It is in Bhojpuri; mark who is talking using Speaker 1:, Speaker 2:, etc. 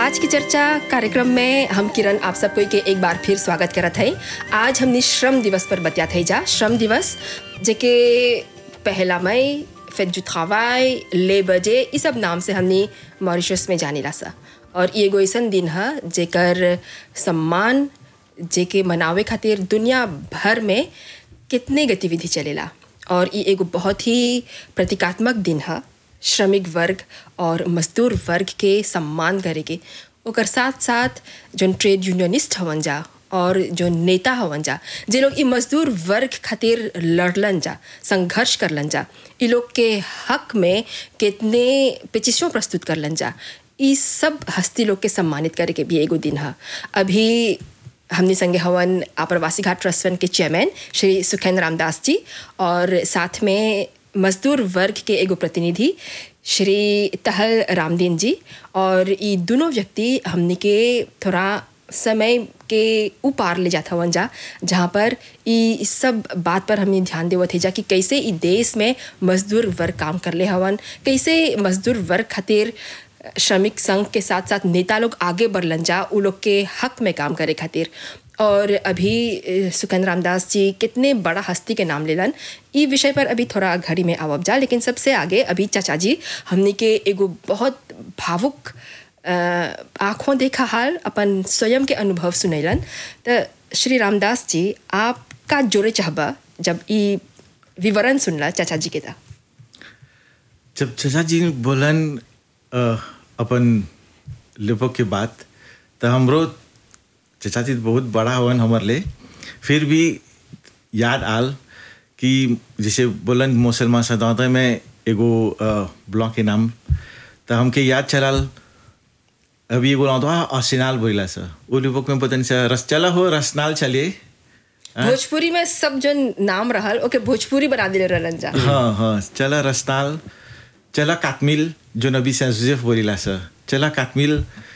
Speaker 1: आज की चर्चा कार्यक्रम में हम किरण आप सबको के एक बार फिर स्वागत करत है आज हमने श्रम दिवस पर बतिया थे जा श्रम दिवस जेके पहला मई फिर जुथावाई ले बजे ये सब नाम से हमने मॉरिशस में जाने सा और ये एगो ऐसा दिन है जेकर सम्मान जेके मनावे खातिर दुनिया भर में कितने गतिविधि चलेला और ये एगो बहुत ही प्रतीकात्मक दिन है श्रमिक वर्ग और मजदूर वर्ग के सम्मान करे के ओकर साथ साथ जो ट्रेड यूनियनिस्ट हवन जा और जो नेता हवन जा जे लोग ई मजदूर वर्ग खातिर लड़लन जा संघर्ष करलन जा ई लोग के हक में कितने पेचिशों प्रस्तुत करलन जा ई सब हस्ती लोग के सम्मानित करे के भी एगो दिन है अभी हमने संगे हवन आप्रवासी घाट ट्रस्ट फंड के चेयरमैन श्री सुखेंद्र रामदास जी और साथ में मजदूर वर्ग के एगो प्रतिनिधि श्री तहल रामदीन जी और ये दोनों व्यक्ति हमने के थोड़ा समय के उपार ले जाता हवन जा जहाँ पर ई सब बात पर हमने ध्यान देवत है जा कि कैसे ई देश में मजदूर वर्ग काम कर ले हवन कैसे मजदूर वर्ग खातिर श्रमिक संघ के साथ साथ नेता लोग आगे बढ़लन जा उ लोग के हक में काम करे खातिर और अभी सुकंद रामदास जी कितने बड़ा हस्ती के नाम लेलन ई विषय पर अभी थोड़ा घड़ी में आवब जा लेकिन सबसे आगे अभी चाचा जी हमने के एगो बहुत भावुक आँखों देखा हाल अपन स्वयं के अनुभव सुनैलन तो श्री रामदास जी आप का जोड़े चाहबा जब ई विवरण सुनला चाचा जी के था
Speaker 2: जब चाचा जी बोलन अपन लिपो के बात तो हमरो चाचा जी बहुत बड़ा हवन हमर ले फिर भी याद आल कि जैसे बोलन मुसलमान सदाते में एगो ब्लॉक के नाम तो हमके याद चलाल अभी एगो नाम था असिनाल बोला सर वो लिपोक में पता नहीं सर रस चला हो रसनाल चलिए
Speaker 1: भोजपुरी में सब जो नाम रहल ओके भोजपुरी बना दिले रहलन जा
Speaker 2: हाँ हाँ चला रसनाल चला कातमिल जो नबी से जोसेफ बोलीला सर चला कातमिल